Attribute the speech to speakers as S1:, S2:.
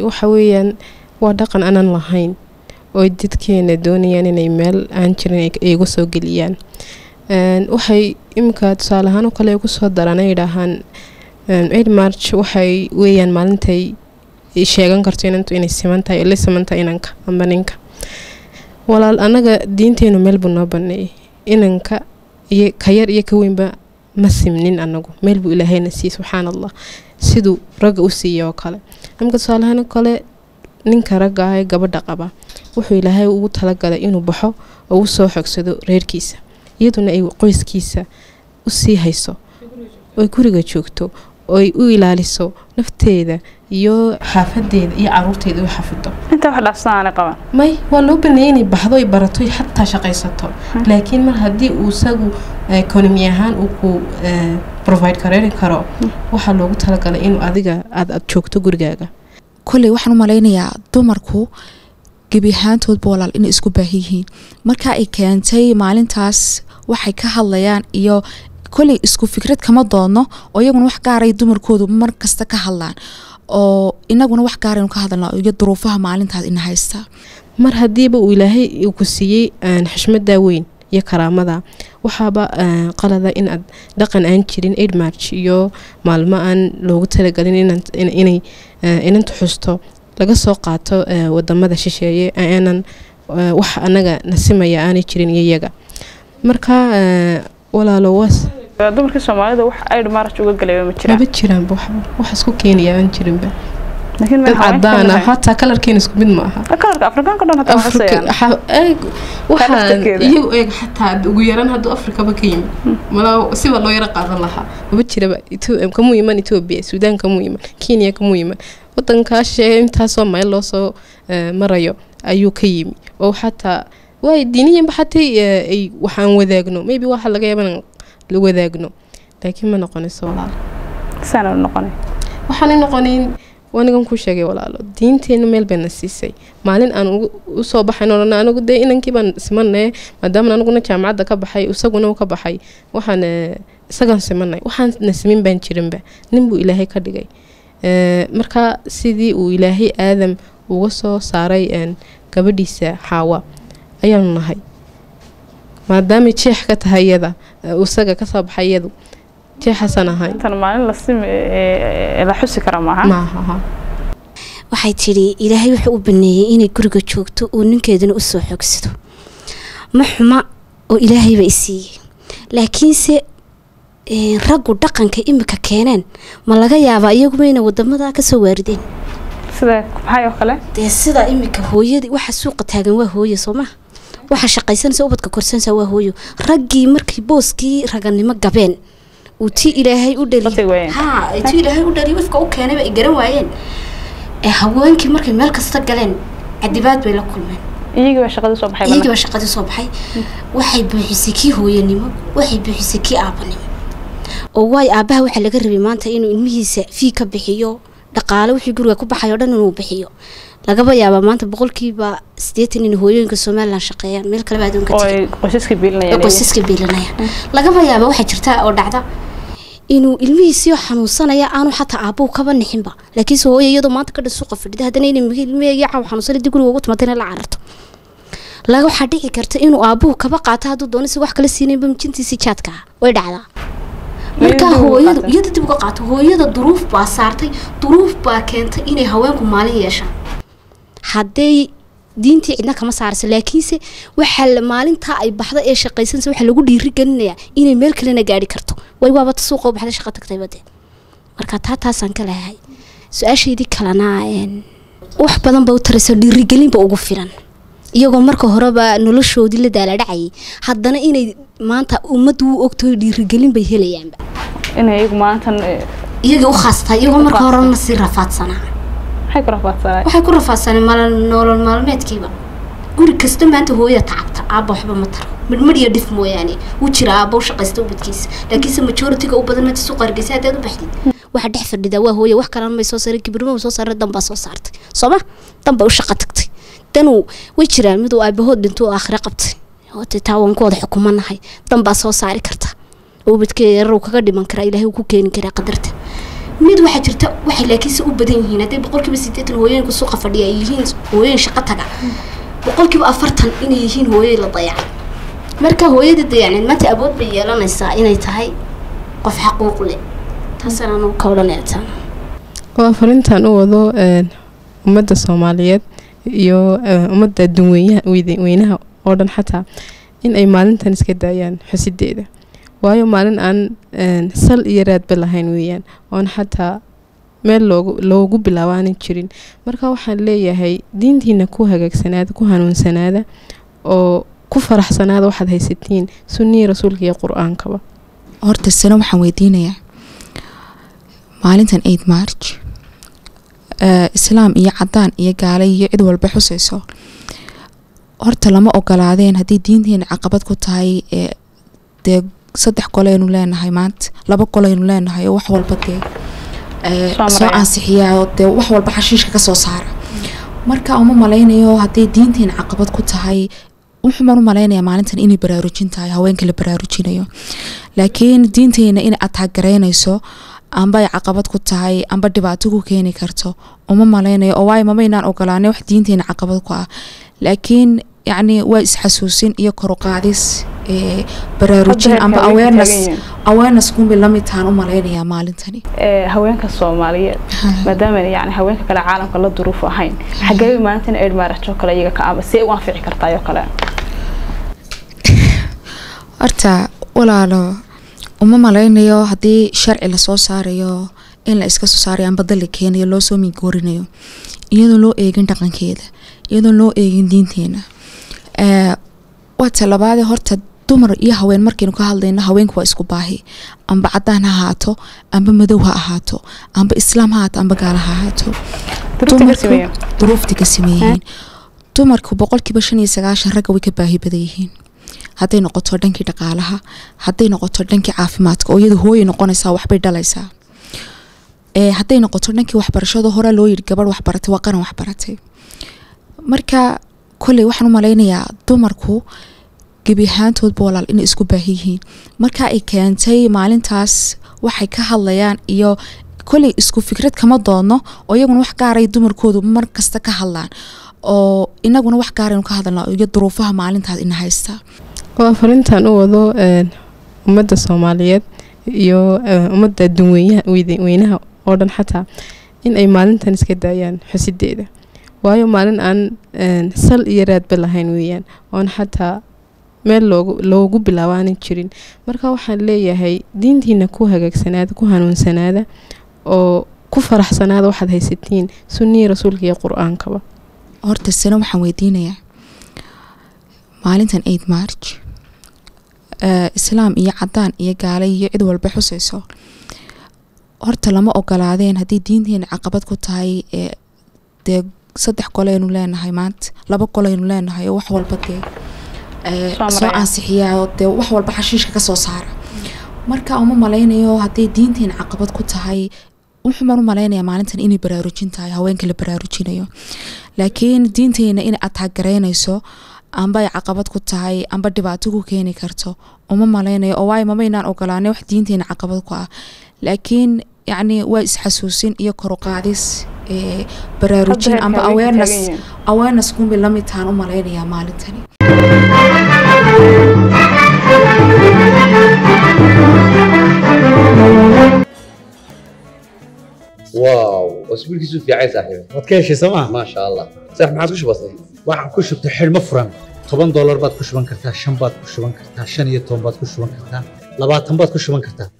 S1: waxa weeyaan waa dhaqan aanan lahayn oo dadkeena doonayaan inay meel aan jirin ay igu soo geliyaan Een, waxay iminka tusaale ahaan oo kale igu soo daraan ay yidhaahaan ciid march waxay weeyaan maalintay ay sheegan karto inantu inay siman tahay oo la siman tahay inanka amba ninka walaal anaga diinteenu meel buu noo baneeyay inanka iyo ka yar iyo ka weynba ma simnin anagu meel buu ilaahayna siiyey subxaan allah siduu ragga u siiyey oo kale imika tusaale ahaan oo kale ninka ragga ah ee gabadha qaba wuxuu ilaahay ugu talagalay inuu baxo oo u soo xogsado reerkiisa iyaduna ay qoyskiisa u sii hayso oy guriga joogto oy u ilaaliso nafteeda iyo xaafadeeda iyo caruurteeda u xafido
S2: inta wax dhaafsan aanay qaban
S1: may waa loo baneeyay inay baxdo ay barato ay xataa shaqaysato laakiin mar haddii uu isagu ekonomi ahaan uu ku eh, provide kareeri karo waxaa loogu talagalay inuu adiga aad aad joogto gurigaaga
S3: kolley waxaan u malaynayaa dumarku gebi ahaantoodba walaal inay isku baahan yihiin marka ay keentay maalintaas waxay ka hadlayaan iyo kolley isku fikrad kama doodno oo iyaguna wax gaaray dumarkoodu mar kasta ka hadlaan oo inaguna wax gaaraynu ka hadalna iyo duruufaha maalintaas ina haysta
S1: mar haddiiba uu ilaahay uu ku siiyey een, xushmada weyn iyo karaamada waxaaba een, qalada in aad dhaqan aan jirin aid march iyo maalmo aan loogu talagalin inan- in- inay eh, inantu xusto laga soo qaato eh, wadamada shisheeye aanan eh, wax anaga nasimaya aanay jirin iyo iyaga marka eh, walaalo waas
S2: dumarkii soomaalida wax ayd maraj uga galay ma jiraan
S1: maba jiraanba waxba wax isku keenaya aan jirinba
S2: laakiin
S1: dad cadaan ah hataa kalarkeena isku mid ma aha
S2: kalarka afrikaanka dhan hataa
S1: Afrika-
S2: waxasayaan
S1: xa- eeg- waxaan
S2: laftirkeeda.
S1: iyagu eeg xataa ugu yaran hadduu afrikaba ka yimid malaa siba loo yaro qaadan lahaa maba jiraba Etho- kamuu iman etoobiya suudaan kamuu iman kenya kamuu iman wadankaa shisheeye intaasoo mayl loo soo eh, marayo ayuu ka yimi oo xataa waay diiniyanba xataa eh, ay waxaan wadaagno maybe waxa laga yaaba inaan la wadaagno laakiin ma noqonayso walaal
S2: saana noqonay
S1: waxaanay noqonayn wanigan ku sheegay walaalo diinteenu meel bayna siisay maalin aan ugu- usoo baxayn oo dhan anigu dee inankii baan simanay maadaama aniguna jaamacadda ka baxay isaguna uu ka baxay waxaan eh, isagaan simanay waxaan na simin baan jirinba nin buu ilaahay ka dhigay Eh, marka sidii uu ilaahay aadam uga soo saaray een, gabadhiisa xaawa ayaanu nahay maadaamay jeex ka tahay iyada eh, isaga kasoo baxay iyadu jeexaasaan ahay
S2: intan maalin la simi ee- ee la xusi kara maaha
S1: maaha ha.
S4: waxay tidhi ilaahay wuxuu u baneeyey inay guriga joogto oo ninkeedana u soo xoogsado ma xuma oo ilaahayba i siiyey laakiinse eh, raggu dhaqanka imika keeneen ma laga yaabaa iyaguba inay wadamada kasoo waarideen
S2: sida maxay oo kale
S4: dee sida imika hooyadii waxa suuqa taagan waa hooyo soo maha waxa shaqaysanaysa ubadka korsanaysa waa hooyo raggii markii booskii raganimo gabeen uu tii ilaahay u
S2: Batay waayeen.
S4: ha ay tii ilaahay u dhaliy wifka u keenayba ay garan waayeen ee haweenkii markay meel kasta galeen cadibaad bay la kulmeen
S2: iyagii baa shaqadii soo baxay
S4: iyagii baa shaqadii soo baxay waxay buuxisay kii hooyanimo waxay buuxisay kii aabanimo oo waayo aabaha waxaa laga rabay maanta inuu ilmihiisa fii ka bixiyo dhaqaale wixii guriga ku baxay oo dhan inuu bixiyo lagaba yaabaa maanta boqolkiiba sideetan in hooyooyinka somalilan shaqeeyaan meel kaleba adduunka
S2: oo
S4: jirin
S2: ay qoysaska
S4: oo
S2: biilinayaan
S4: qoysaska biilanayaan lagaba yaaba waxaa jirta oo dhacda inuu ilmihiisii xanuunsanaya aanu xataa aabuhu kaba nixinba laakiinse hooyo iyadoo maanta ka dhan suuqa fadhida haddana inay ilmihii caaw xanuunsan dib guriga ugu timaada inay la cararto laga waxaa dhici karta inuu aabuhu kaba qaato hadduu doono si wax kala siinaynba mijintiisii jaadka ah way dhacdaa markaa
S2: dib uga
S4: hooyadu
S2: qaatay.
S4: iyada dib uga qaato hooyada duruuf baa saartay duruuf baa keentay inay haweenku maalin yeeshaan hadday diintii cidna kama saarayso laakiinse waxaa la- maalintaa ay baxda ee shaqaysanaysa waxaa lagu dhiiri gelinayaa inay meel kalena gaari karto way waabata suuqa u baxda shaqa tagtayba dee marka taa taasaan ka leeyahay su-aashaydii kalena een, wax badan ba u taraysa dhiirigelinba ugu filan iyagoo marka horeba noloshoodii la daaladhacayay haddana inay maanta ummaddu u ogtahay dhiirigelin bay helayaanba
S2: inay iyagu maantan eh,
S4: iyagii u khaastaa iyagoo marka horena sii rafaadsanaa
S2: maxay ku rafaadsanay
S4: waxay ku rafaadsaneen maal nolol maalmeedkiiba guri kasta maanta hooya tacabta aabba waxba ma taro midhmidh iyo dhif mooyaane wuu jira aabba u shaqaysta ubadkiisa laakiinse majoritiga u badan maanta suuqa hargeysa haddaad u baxdid waxa dhex fadhida waa hooya wax kalena may soo saaray kibirma soo saaray dan baa soo saartay sooma dan bay u shaqo tagtay danuu way jiraan miduu aabahood dhinto oo aakhire qabtay hoote taa waan ku wada xukumanahay dan baa soo saari karta ubadkeeda yarar uu kaga dhiman karaa ilaahay uu ku keeni karaa qadarta mid waxaa jirta waxay laakiinse u badan yihiin hadday boqolkiiba siddeetan hooyooyinka suuqa fadhiya ay yihiin hooyooyin shaqo taga boqolkiiba afartan inay yihiin hooyoy la dayacay marka hooyada dayacneed maanta awood bay yeelanaysaa inay tahay qof xaquuq leh taasaan anugu ka odhanaytaan
S1: waa farintan u wado een, ummadda soomaaliyeed iyo eh, ummadda adduunweynaha weyde- weynaha oo dhan xataa in ay maalintan iska daayaan xusideeda waayo maalin aan een, sal iyo raadba lahayn weeyaan oon xataa meel loogu loogu bilaabo aanan jirin marka waxaan leeyahay diintiina ku hagaagsanaada ku hanuunsanaada oo ku faraxsanaada waxaad haysatiin sunnihii rasuulka iyo qur-aankaba
S3: horta sano waxaan weydiinayaa maalintan eid march eh, islaam iyo cadaan iyo gaale iyo cid walba xusayso horta lama ogolaadeen haddii diinteena caqabad ku tahay ee dee saddex goleynu leenahay maanta laba goleynu leenahay oo wax walba dee eh,
S2: Soo
S3: soo
S2: maraya.
S3: ansixiyaa oo dee wax walba xashiishka ka soo saara marka uma malaynayo haddii diinteena caqabad ku tahay wuxuumaan u malaynayaa maalintan inay baraarujin tahay haweenka la baraarujinayo laakiin diinteena inay ataagaraynayso amba ay caqabad ku tahay amba dhibaato ku keeni karto uma malaynayo oo waayo mamaynaan ogolaanay wax diinteena caqabad ku ah laakiin yacni waa isxasuusin iyo koruqaadis ee baraarujin amba awareness awareness kunbay la mid tahan u malaynayaa maalintani
S2: haweenka soomaaliyeed maadaama yani haweenka kale caalamka la duruufo ahayn xagee maalintan eid marriage oo kale iyaga ka aba see u anfici kartaa oo kale
S3: horta walaalo uma malaynayo haddii sharci lasoo saarayo in la iska soo saarayo amba dal la keenayo loo soo mingoorinayo iyadoon loo eegin dhaqankeeda iyadoon loo eegin diinteena Eh, waa talabaade horta dumar iyo haween markaynu ka hadlayno haweenku waa isku baahi amba cadaan ha ahaato amba madow ha ahaato amba islaam ha ahaato amba gaala ha ahaato
S2: duruufta ka
S3: dumarku-
S2: sameeya
S3: duruufta ka sameeyihiin dumarku boqolkiiba shan iyo sagaashan ragga way ka baahi badan yihiin hadday noqoto dhankii dhaqaalaha hadday noqoto dhankii caafimaadka oo iyadu hooyay noqonaysaa waxbay dhalaysaa ee hadday noqoto dhankii waxbarashada hore loo yidhi gabadh waxbaratay waa qaran waxbaratay marka kolley waxaan u malaynayaa dumarku gebi ahaantoodba walaal inay isku baahi yihiin marka ay keentay maalintaas waxay ka hadlayaan iyo kolley isku fikrad kama doodno oo iyaguna wax gaaray dumarkoodu mar kasta ka hadlaan oo inaguna wax gaaraynu ka hadalnaa iyo duruufaha maalintaas ina haystaa
S1: waa farintan u wado een, ummadda soomaaliyeed iyo eh, ummadda adduunweynaha weyde- weynaha oo dhan xataa in ay maalintan iska daayaan xusideeda waayo maalin aan een, sal iyo raadba lahayn weeyaan oon xataa meel loogu loogu bilaabo aanan jirin marka waxaan leeyahay diintiina ku hagaagsanaada ku hanuunsanaada oo ku faraxsanaada waxaad haysatiin sunnihii rasuulka iyo qur-aankaba
S3: horta sano waxaan weydiinayaa maalintan eid march eh, islaam iyo cadaan iyo gaale iyo cid walba xusayso horta lama ogolaadeen haddii diinteena caqabad ku tahay ee dee saddex goleynu leenahay maanta laba goleynu leenahay oo wax walba dee eh,
S2: Soo
S3: soo
S2: maraya.
S3: ansixiyaa oo dee wax walba xashiishka ka soo saara marka uma malaynayo haddii diinteena caqabad ku tahay wuxuumaan u malaynayaa maalintan inay baraarujin tahay haweenka la baraarujinayo laakiin diinteena inay ataagaraynayso amba ay caqabad ku tahay amba dhibaato ku keeni karto uma malaynayo oo waayo mamaynaan ogolaanay wax diinteena caqabad ku ah laakiin yacni waa isxasuusin iyo koruqaadis ee baraarujin amba awareness awareness kunbay la mid tahan u malaynayaa maalintani
S5: واو اسبوعك في عين صاحبي
S6: waad ka heshay sooma
S5: ما شاء الله صح ما عاد بسيط
S6: waxaan ku shubtay xidhmo furan toban doolar baad ku shuban kartaa shan baad ku shuban kartaa shan iyo toban baad ku shuban kartaa labaatan baad ku shuban kartaa